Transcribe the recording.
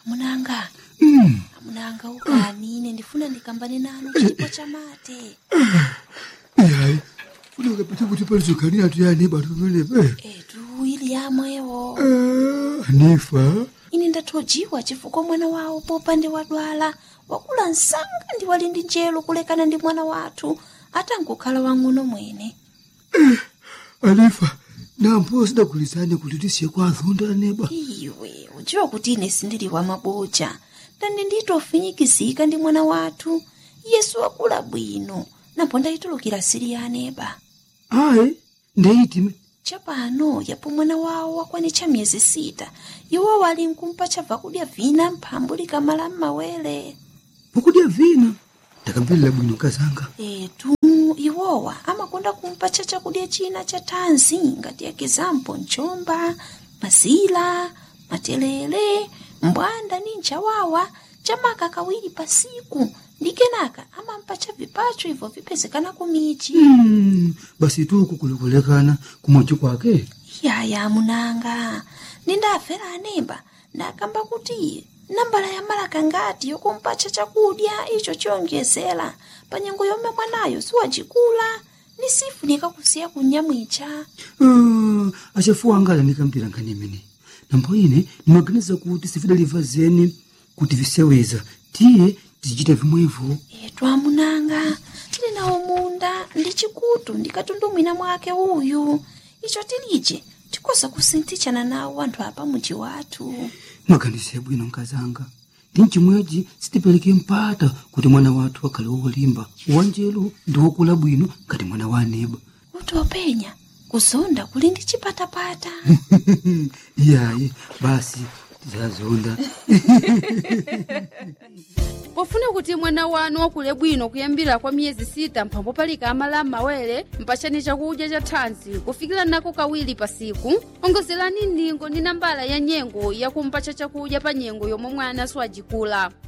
amunanga Mm. amunanga ukani ine ndifuna ndikambane nanu chipo cha mate Ihayi. Funeka pete kuti palizokhanira tuyani bantu pamenepe. etu ili yamwewo Ah, Anifa. ine ndathojiwa chifukwa mwana wawo popande wadwala wakula msanga ndi wali ndi njelo kulekana ndi mwana wathu atangokhala wang'ono mwene Anifa. Nampo sidagulizane kuti tisiye kwa azonda aneba. iwe udziwa kuti ine sindili wa maboja ndani nditofinyikizika ndi mwana wathu yesu wakula bwino napo ndayitulukira siri ya aneba Ayi. Ndeyiti. chapano yapo mwana wawo wakwanitcha miyezi sita iwo wali nkumpa chabva kudya vina mphambu likamala m'mawere Pokudya vina. Ndakamverera bwino kazanga. etu iwowa amakonda kumpa cha chakudya china cha thanzi ngati ekizampo mchomba mazila matelele mbwanda ni nchawawa chamaka kawiri pasiku ndi kenaka amampa cha vipacho ibvo vipezekana kumichi Mm. Basi tuku kulikulekana kumochi kwake. yaya munanga nindafera anemba ndakamba kuti nambala ya malaka ngati yokumpacha chakudya icho chiyonjezera pa nyengo yomwe mwanayo siwacikula ni sifunika kusiya kunyamwicha Ah, achafuwa angala ndikambira nkhani imene. Nampo ine ndimaganiza kuti sifidaliva zeni kuti viseweza. Tiye tizichita vimwevo. etu amunanga tili nawo munda ndi chikutu ndikatundumwina mwake uyu icho tilije tikoza kusinthichana nawo anthu apa muji wathu Mwaganize bwino nkazanga. Ndi mchimwechi sitipereke mpata kuti mwana wathu akhale wolimba. Wanjelu ndi wokula bwino ngati mwana wa aneba. kuti openya kuzonda kuli ndi chipatapata Iyayi, basi tizazonda. pofuna kuti mwana wanu wakule bwino kuyambira kwa miyezi sita mphambo palika amala m'mawere mpachani chakudya cha thanzi kufikira nako kawiri pasiku ongozerani ndingo ndi nambala ya nyengo yakumpacha chakudya pa nyengo yomwe mwana siwajikula